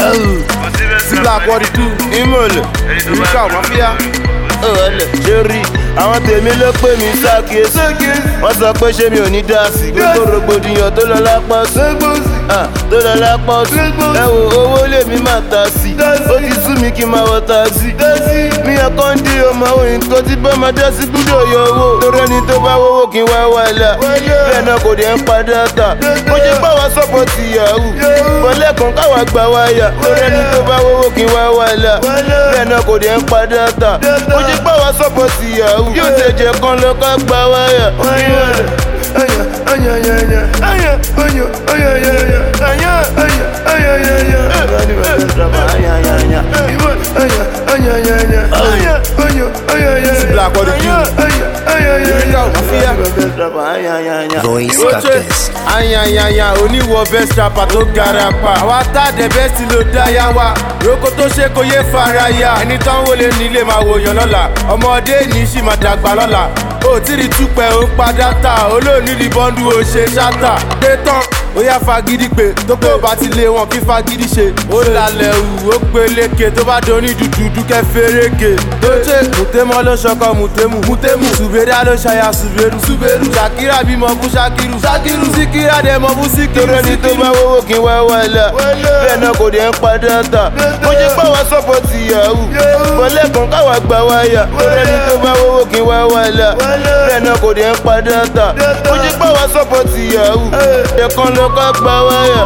sí black wọ́ọ̀dì tú ìmọ̀lẹ̀ ìríkà máfíà ọ̀ọ́lẹ̀ ṣe rí àwọn tèmi ló pè mí sákèsì wọ́n sọ pé ṣé mi ò ní dá sí gbogbo rògbòdìyàn tó lọ lápá sí Ah, tó lọ lápá sí ẹ wo owó lèmi máa ta sí ó ti sú mi kí n máa wọ taxi mi ọkàn ń di ọmọ òyìn tó ti bá máa dá sí gbúdọ̀ yọ owó torí ẹni tó bá wọ́wọ́ kí n wá wàhálà bẹ́ẹ̀ náà kò dé ń padà tà mo ṣe bá wa sọ́pọ̀ ti yahoo bọ́lẹ́kùn káwa gbà wáyà torí ẹni tó bá wọ́wọ́ kí n wá wàhálà bẹ́ẹ̀ náà kò dé ń padà tà mo ṣe bá wa sọ́pọ̀ ti yahoo yóò ṣe jẹ kan lọ ká gbà wáyà. Sí black wọ́ọ̀dì tú ìríkà máfíà. Voice Oche, Cactus. ayanyanya oníwọ̀ best rapper tó gara pa. àwa tá dẹ̀ bẹ́ẹ̀ sí ló dá yá wa. roko tó ṣe kó yé fara ya. ẹni tán wọlé nílé máa wòyàn lọ́la. ọmọdé ní sì máa dàgbà lọ́la. ó tí rí túpẹ̀ ó ń pa dátà. olóòní rí bọ́ńdù ó ṣe ṣáta. dé tán ó yá fagídí pé tó pé ó bá ti lé wọn kí fagídí ṣe. ó lálẹ́ wù ó peléke tó bá doní dúdú dúkẹ́ fẹ́rẹ́gẹ. tó ṣe mùtẹ́mọ́ ló ṣọkọ mùtẹ́mù. mùtẹ́mù ṣùgbẹ́dá ló ṣàyà ṣùgbẹ́rù. ṣùgbẹ́rù ṣàkírà bímọ fún ṣàkírù. ṣàkírù síkírà dẹ̀ mọ fún síkírù. torí ẹni tó bá wọ́wọ́ kí n wá wàhálà. bẹ́ẹ̀ náà kò dé ń padà tà. mo ṣe pé wá sọ́pọ̀ ti yahoo. bọ́lẹ́kùn káwa gbà wáyà. torí ẹni tó bá wọ́wọ́ kí n wá wàhálà. bẹ́ẹ̀ náà kò dé ń padà tà. mo ṣe pé wá sọ́pọ̀ ti yahoo. ẹ̀kan lọ ká gbà wáyà.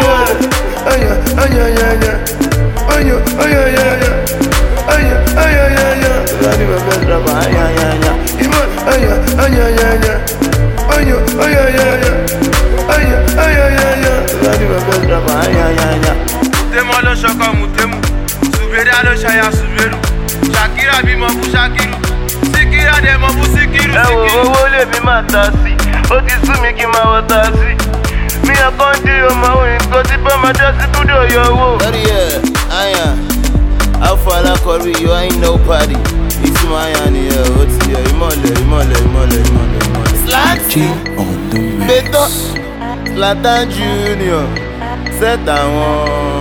mùtẹ́mọ́ ló ṣọkọ mùtẹ́mù ṣùgbẹ́dá ló ṣàyà ṣùgbẹ́rù ṣàkírà bímọ fún ṣàkírù síkírà dẹ̀ mọ fún síkírù ẹ wo síkírù. owó lèmi máa ta sí ó ti sú mi kí n máa wọ taxi mi ọkàn dí ọmọ òyìn tó ti bá máa dá sí gbúdọ̀ yọ owó. lórí ẹ àyà afọ alákọ̀ọ́rí yọ àyìn náà pàdé ìtumọ̀ àyà nìyẹn ó ti yẹ ìmọ̀lẹ̀ ìmọ̀lẹ̀ ìmọ̀lẹ̀ ìmọ̀lẹ̀ ìmọ̀lẹ̀. slanty on the mix. gbẹtọ Zlatan Junior set àwọn